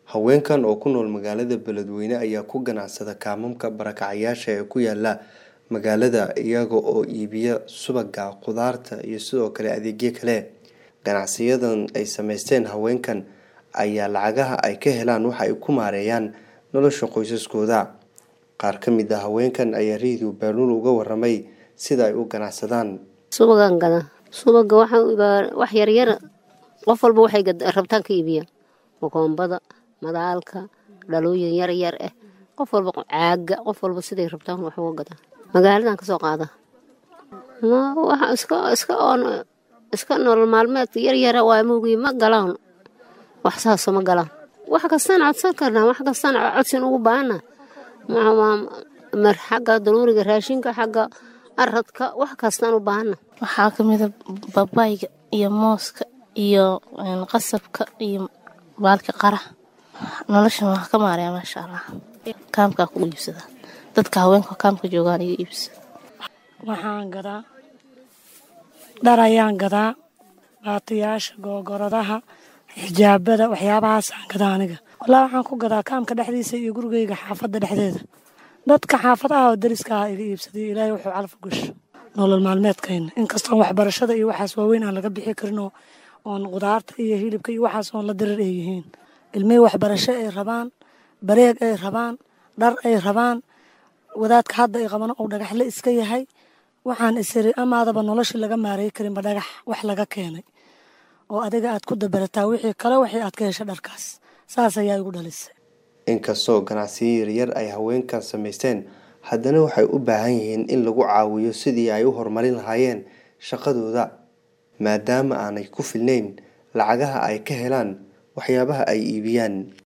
Haweenkan oo ku nool magaalada Beledweyne ayaa ku ganacsada kaamamka barakacayasha ee ku yaala magaalada iyaga oo iibiya subagga, khudaarta iyo sidoo kale adeegyo kale. Ganacsiyadan ay samaysteen haweenkan ayaa lacagaha ay ka helaan waxa ay ku maareeyaan nolosha qoysaskooda. Qaar ka mid ah haweenkan ayaa Radio Baaruul uga warramay sida ay u ganacsadaan. subagaan gadaa subaga waxa wax yaryar qof walba waxay rabtaan ka iibiya makoombada madaalka dhalooyin yar yar ah qof walba caaga qof walba siday rabtaan wax uga gadaa magaaladan kasoo qaada ma waxa iska iska oon iska nolol maalmeedka yar yara waa moogi ma galaan wax saaso ma galaan wax kastaan codsan karnaa wax kastaan codsin ugu baahana mar xagga daruuriga raashinka xagga aradka wax kastaan u baahana waxaa ka mida babayga iyo mooska iyo qasabka iyo baalka qara noloshan waa ka maaraya maasha allah kaamkaa ku iibsada dadka haweenka kaamka joogaan iga iibsada waxaan gadaa dhar ayaan gadaa baatiyaasha googoradaha xijaabada waxyaabahaasaan gadaa aniga walaa waxaan ku gadaa kaamka dhexdiisa iyo gurigeyga xaafadda dhexdeeda dadka xaafadaha oo dariska ah iga iibsaday ilaahay wuxuu calaf gasho nolol maalmeedkayna inkastoon waxbarashada iyo waxaas waaweyn aan laga bixi karin oo oon qudaarta iyo hilibka iyo waxaas oon la dirir ay yihiin ilmihii waxbarasho ay rabaan bareeg ay rabaan dhar ay rabaan wadaadka hadda ay qaban uu dhagaxle iska yahay waxaan isiri amaadaba noloshii laga maareey karinba dhagax wax laga keenay oo adiga aad ku dabarataa wixii kale wixii aad ka hesha dharkaas saas ayaa igu dhalisay inkastoo ganacsiyo yaryar ay haweenkan samaysteen haddana waxay u baahan yihiin in lagu caawiyo sidii ay u horumarin lahaayeen shaqadooda maadaama aanay ku filnayn lacagaha ay ka helaan waxyaabaha ay iibiyaan